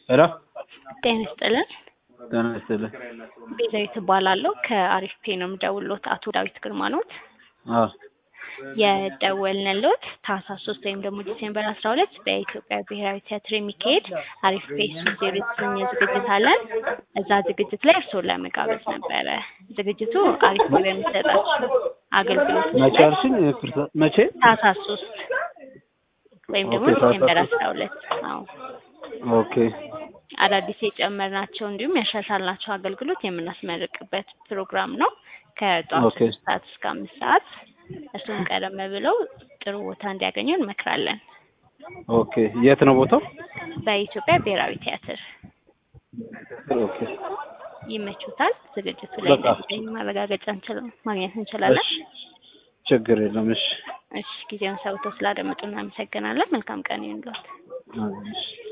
ሄሎ ጤና ይስጥልን። ጤና ይስጥልኝ። ቤዛዊት እባላለሁ ከአሪፍ ፔ ነው የምደውልዎት። አቶ ዳዊት ግርማ ኖት? አዎ የደወልንልዎት ታህሳስ ሶስት ወይም ደግሞ ዲሴምበር አስራ ሁለት በኢትዮጵያ ብሔራዊ ቲያትር የሚካሄድ አሪፍ ፔ ሶስት ዜሮ የተሰኘ ዝግጅት አለን። እዛ ዝግጅት ላይ እርስዎን ለመጋበዝ ነበረ። ዝግጅቱ አሪፍ ፔ በሚሰጣቸው አገልግሎቶች መቼ ላይ አልሽኝ? ይቅርታ፣ መቼ? ታህሳስ ሶስት ወይም ደግሞ ኦኬ፣ ታህሳስ ዲሴምበር ሶስት አስራ ሁለት አዎ ኦኬ አዳዲስ የጨመርናቸው እንዲሁም ያሻሻልናቸው አገልግሎት የምናስመርቅበት ፕሮግራም ነው። ከጠዋቱ ኦኬ ሶስት ሰዓት እስከ አምስት ሰዓት እሱን ቀደም ብለው ጥሩ ቦታ እንዲያገኙ እንመክራለን። ኦኬ። የት ነው ቦታው? በኢትዮጵያ ብሔራዊ ቲያትር ኦኬ ይመቹታል። ዝግጅቱ ላይ በቃ እንደሚገኙ ማረጋገጫ እንችል ማግኘት እንችላለን። እሺ፣ ችግር የለም። እሺ እሺ ጊዜውን ሰውተው ስላደመጡ እናመሰግናለን። መልካም ቀን ይሁንልዎት። አዎ፣ እሺ